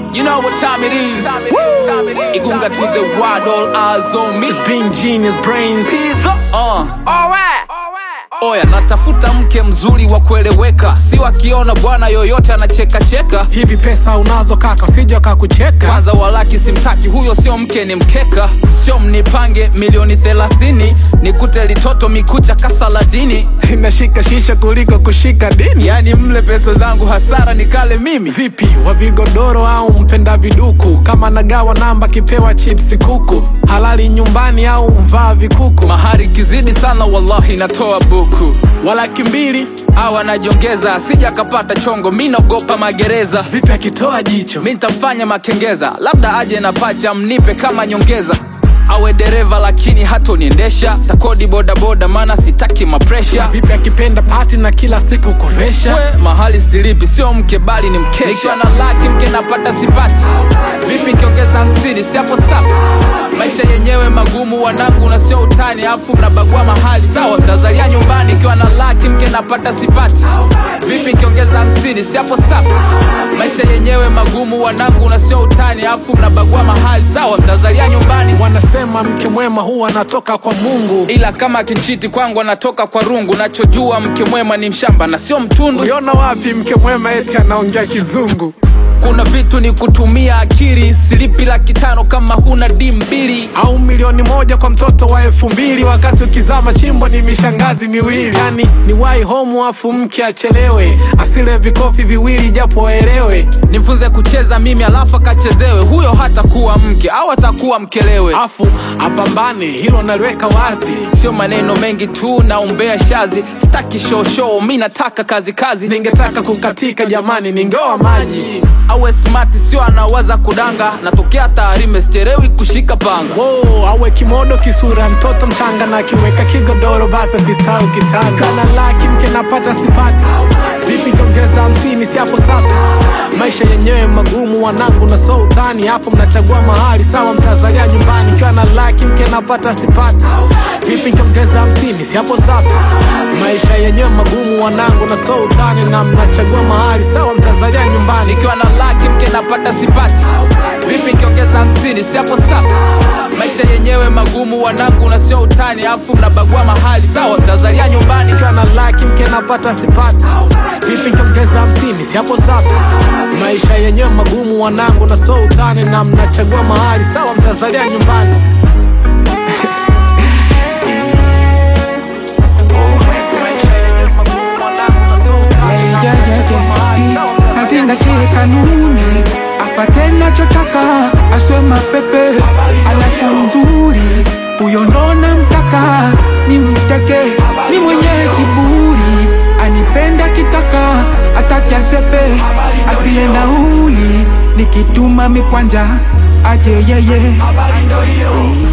You know what time it is. Igunga to the world, all eyes on me. It's being genius brains. Uh. Oya, natafuta mke mzuri wa kueleweka, si wakiona bwana yoyote anacheka cheka. Hivi pesa unazo kaka, usije wakakucheka. Kwanza walaki simtaki, huyo sio mke, ni mkeka. Sio mnipange milioni thelathini, nikute litoto mikucha kasaladini. Inashika shisha kuliko kushika dini. Yani mle pesa zangu hasara nikale mimi. Vipi, wa vigodoro au mpenda viduku? Kama nagawa namba kipewa chipsi kuku, halali nyumbani au mvaa vikuku? Mahari kizidi sana, wallahi natoa buku. Walaki mbili Hawa najongeza, asija akapata chongo, mi naogopa magereza. vipi akitoa jicho? mi ntamfanya makengeza, labda aje na pacha mnipe kama nyongeza. Awe dereva lakini hatoniendesha, takodi bodaboda maana sitaki mapresha. Vipi akipenda pati na kila siku kuvesha? We mahali silipi, sio mke bali ni mkesha. Nikiwa na laki mke napata sipati, vipi nikiongeza hamsini si hapo safi? Maisha yenyewe magumu wanangu, na sio utani, afu mnabagua mahali sawa. Mtazalia nyumbani, ikiwa na laki mke napata sipati, vipi nikiongeza hamsini si hapo safi? Maisha yenyewe magumu wanangu, na sio utani, afu mnabagua mahali sawa. Mtazalia nyumbani, Wanasema mke mwema huwa anatoka kwa Mungu. ila kama kinchiti kwangu anatoka kwa rungu. Nachojua mke mwema ni mshamba na sio mtundu. Uliona wapi mke mwema eti anaongea kizungu? kuna vitu ni kutumia akili silipi laki tano kama huna di mbili au milioni moja kwa mtoto wa elfu mbili wakati ukizama chimbo ni mishangazi miwili yani ni wai homu afu mke achelewe asile vikofi viwili japo waelewe nifunze kucheza mimi alafu akachezewe huyo hatakuwa mke au atakuwa mkelewe afu apambane hilo naliweka wazi sio maneno mengi tu naombea shazi staki shosho mi nataka kazi kazi ningetaka kukatika jamani ningeoa maji awe smart sio anawaza kudanga natokea taarime sterewi kushika panga Wow, awe kimodo kisura mtoto mchanga na akiweka kigodoro basi asisahau kitanga kana laki mke napata sipati vipi kiongeza hamsini si hapo sapa maisha yenyewe magumu wanangu na so utani hapo mnachagua mahali sawa mtazalia nyumbani kiwa na laki mke napata sipati vipi kiongeza hamsini si hapo sapa maisha yenyewe magumu wanangu na so utani na mnachagua mahali sawa mtazalia nyumbani nikiwa na laki mke napata sipati vipi nikiongeza hamsini si hapo safi maisha yenyewe magumu wanangu na sio utani afu mnabagua mahali sawa mtazalia nyumbani nikiwa na laki mke napata sipati vipi nikiongeza hamsini si hapo safi maisha yenyewe magumu wanangu na so utani na mnachagua mahali sawa mtazalia nyumbani Yeah, yeah, yeah, yeah. Azingatie kanuni, afate nachotaka, aswe mapepe, alafu nzuri, huyo ndo namtaka, ni mteke, ni mwenye kiburi, anipenda kitaka, ataki asepe, asiye nauli, nikituma mikwanja, aje yeye.